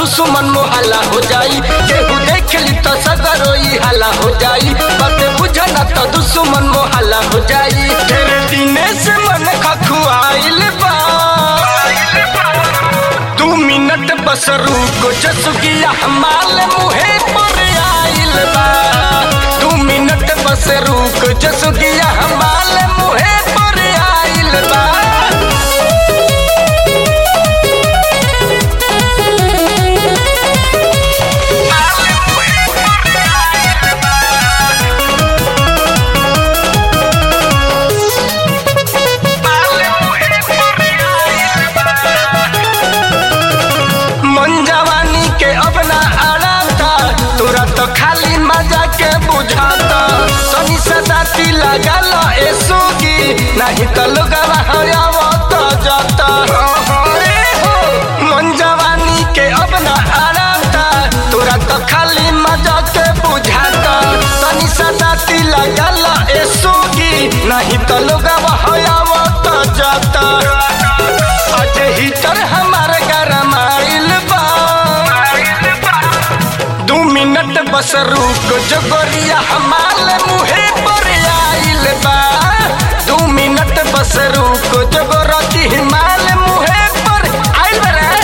दुश्मन मोहल्ला हो जाई केहू देख ली तो सगरोई हल्ला हो जाई बात बुझना तो दुश्मन मोहल्ला हो जाई तेरे दिने से मन खखुआइल बा दू मिनट बस रुको जसुगिया हमाल मुहे पर आइल बा दू मिनट बस रुक जसुगिया हमाल मुहे पर आइल बा मन जवानी के अब ना अड़ाता तोरा तो खाली मजा के बुझाता सनी सदाती लगल ए सोगी नहीं तो लोगवा हयावत जाता मन जवानी के अब ना अड़ाता तोरा तो खाली मजा के बुझाता सनी सदाती लगल ए सोगी नहीं तो लोगवा हयावत जाता आज हीटर हमार गरम आइल बा दू मिनट बस रुक जोगरिया हमाल मुहे पर आइल बा दू मिनट बस रुक जोगरती हिमाल मुहे पर आइल बा रे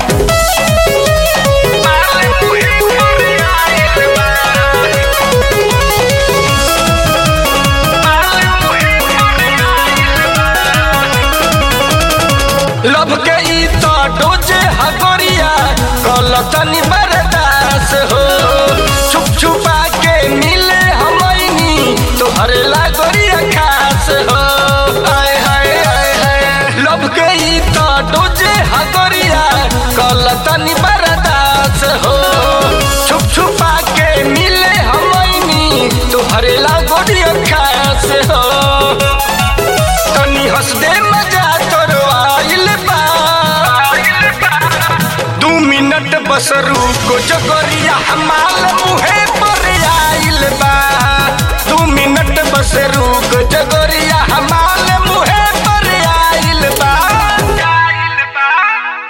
हिमाल मुहे पर आइल बा। हिमाल मुहे पर आइल बा। लब के ई तो डोजे हगोरिया कल तनी बरदास हो छुप छुपा के मिले हमनी तोहर लागोरिया खास हो हाय हाय हाय हाय लब के ई तो डोजे हगोरिया कल तनी बरदास हो छुप छुपा के मिले हमनी तोहर लागोरिया खास हो तनी हंस दे मजा तोरो आइल बा दू मिनट बस रुको जगरिया हमाल मुहे पर आइल बा दू मिनट बस रुक जगरिया हमाल मुहे